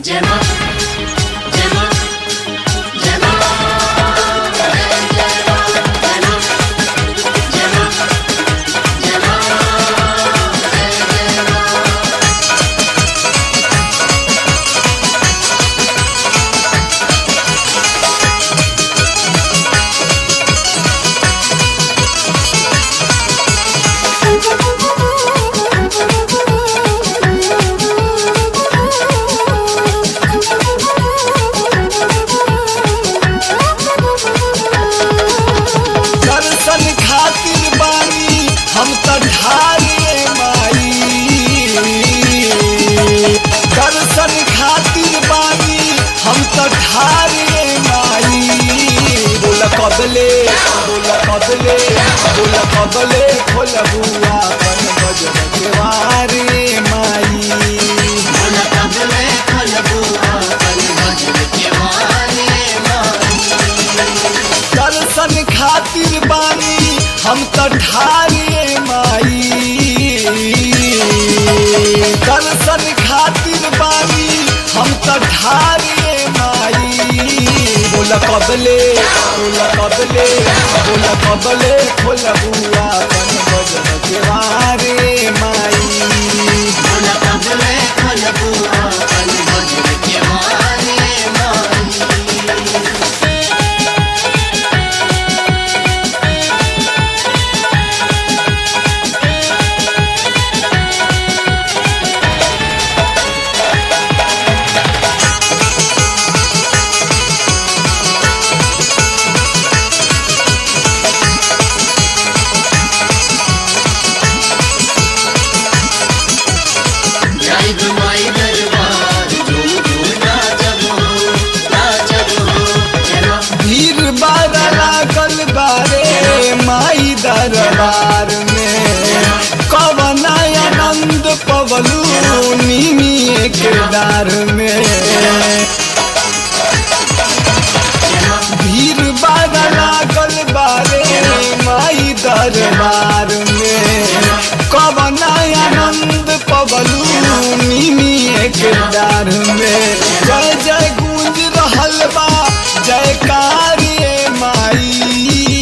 जय मां जय मां जय मां जय जय मां जय मां जय मां जय मां जय जय मां दर्शन खातिर बानी हम त ढारे माई दर्शन खातिर बानी हम त ढारे माई बोल कबले बोल कबले बोल कबले खोल बुआ अपन बजर के वारे माई बोल कबले खोल बुआ कल भजन के मारे दर्शन खातिर बानी हम त ढारे माई दर्शन खातिर बानी हम त ढारे माई बोल कबले बोल कबले बोल कबले खोल बुआ अपन बजन के वारे माई बोल कबले खोल बुआ कल भजन के मारे जय गुमाई दरबार झूम झूम नाचब हो नाचब हो जय मां भीड़ बारा लागल बारे माई दरबार में कवन आनंद पवलू निमी केदार में भीड़ बारा लागल बारे माई दरबार में कवन आनंद पवलू निमी केदार में जय जय गूंज रहल बा जयकारिये माई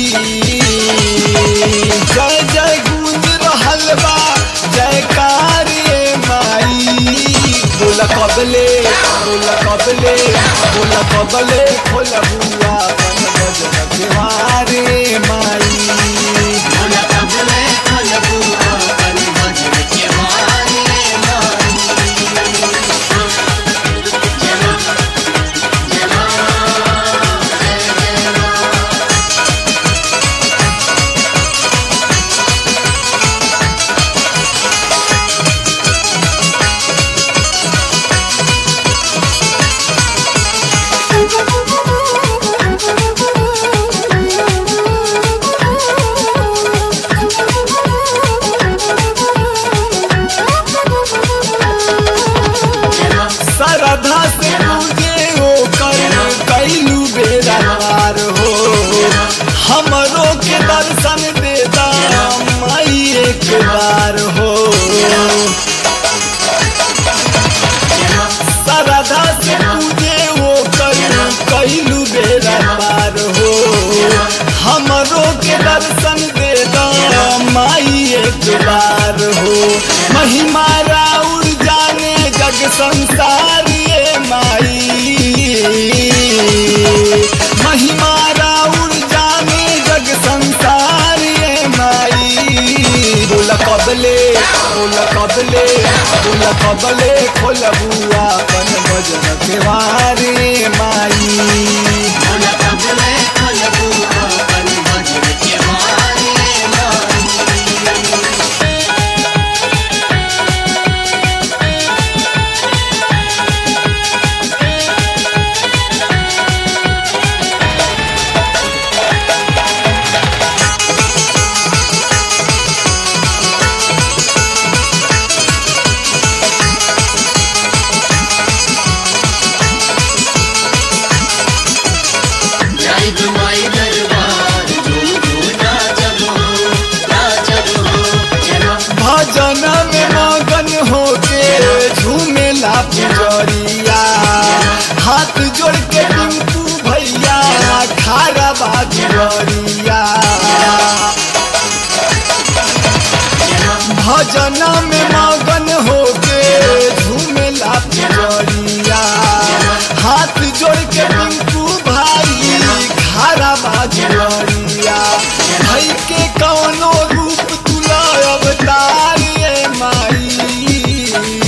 जय जय गूंज रहल बा जयकारिये माई बोल कबले बोल कबले बोल कबले खोल बुआ बन बजन केवारे माई बोल कबले खोल बुआ कल भजन के मारे जय मां जय मां जय जय मां जय मां श्रद्धा से पूजे हो कर कैलू बेरा पार हो हमरो के दर्शन देता माई एक बार हो श्रद्धा से पूजे हो कर कैलू बेरा पार हो हमरो के दर्शन देता माई एक बार हो महिमा राउर जाने जग संसार ये माई महिमा राउर जाने जग संसार ये माई बोल कबले बोल कबले बोल कबले खोल बुआ अपन भजन के वारे माई बोल कबले खोल बुआ कल भजन के मारे हाथ जोड़ के टिंकू भैया खारा बाजुरिया भजन में मगन होके झूमेला पुजरिया हाथ जोड़ के टिंकू भाई खारा बाजुरिया भाई के कौनो रूप तुला अवतार ये माई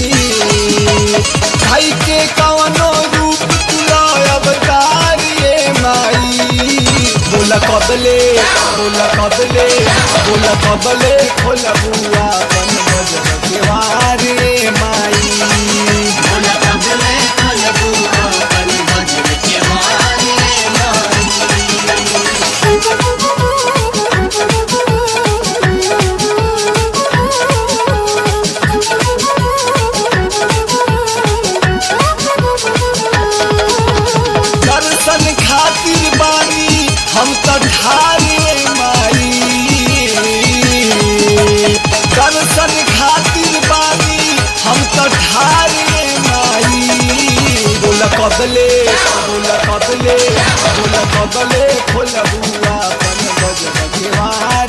भाई के कौनो रूप तुला अवतार ये माई बोला कबले बोला कबले बोला कबले खोला बुआ बन बजन केवार रे माई बोला कबले खोलबुआ बन भजन के मारे माई दर्शन खातिर बानी हम तो ठारे माई दर्शन खातिर बानी हम तो ठारे माई बोला कबले बोला कबले बोला कबले खोला बुआ बन बजन केवार